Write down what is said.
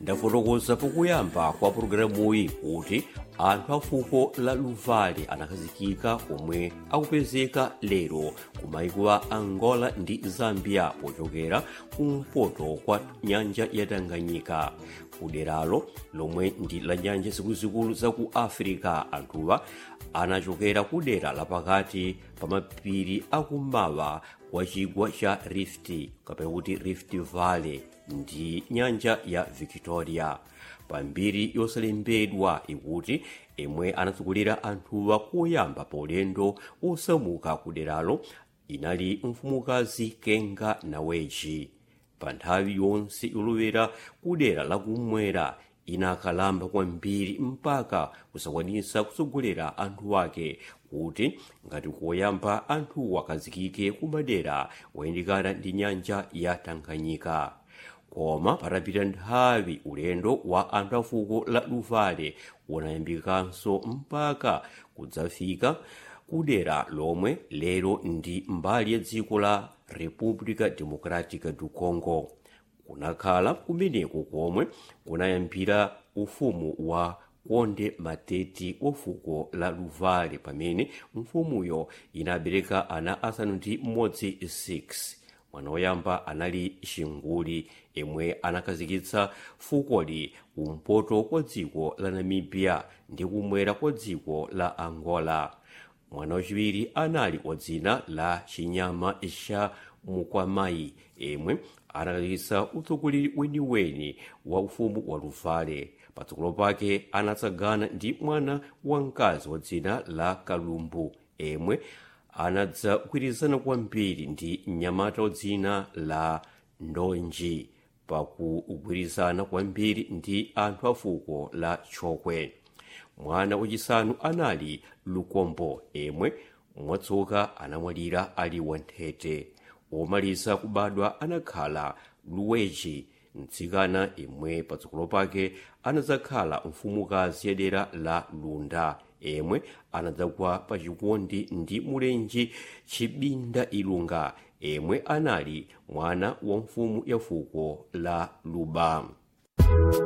ndafotokoza pokuyamba kwa pulogalamuyi kuti anthu a fuko la luvale anakhazikika omwe akupezeka lero ku maiko a angola ndi zambia pochokera kumpoto kwa nyanja ya tanganyika kuderalo lomwe ndi la nyanja zikuluzikulu za ku africa anthuwa anachokera ku dera lapakati pa mapiri akummawa kwa chigwa cha rift kapena kuti rift valley ndi nyanja ya victoria pambiri yosalembedwa ikuti imwe anatsogolera anthuwa koyamba paulendo osamuka kuderalo inali mfumukazi kenga naweji pa nthawi yonse yolowera kudera lakumwera inakalamba kwambiri mpaka kusakwanisa kutsogolera anthu ake kuti ngati koyamba anthu akazikike kumadera oyandikana ndi nyanja ya tanganyika koma patapita nthawi ulendo wa anthu a fuko la luvale unayambikanso mpaka kudzafika kudera lomwe lero ndi mbali ya dziko la república democrática do congo kunakhala kumeneko komwe kunayambira ufumu wa konde mateti wa fuko la luvale pamene mfumuyo inabereka ana asanu ndi mmodzi 6 mwana woyamba anali xinguli imwe anakhazikitsa fukoli kumpoto kwa dziko la namibia ndi kumwera kwa dziko la angola mwana wachiwiri anali wa dzina la chinyama cha mukwamayi imwe anakhazikitsa utsogoleri weniweni wa ufumu wa luvale patsogolo pake anatsagana ndi mwana wamkazi wa dzina la kalumbu imwe anadzagwirizana kwambiri ndi mnyamata wa dzina la ndonji pakugwirizana kwambiri ndi anthu a fuko la chokwe mwana wachisanu anali lukombo imwe mwatsoka anamwalira ali wanthete womaliza kubadwa anakhala luweji mtsikana imwe patsogolo pake anadzakhala mfumukazi ya dera la lunda imwe anadzagwa pa chikondi ndi mulenji chibinda ilunga imwe anali mwana wa mfumu ya fuko la luba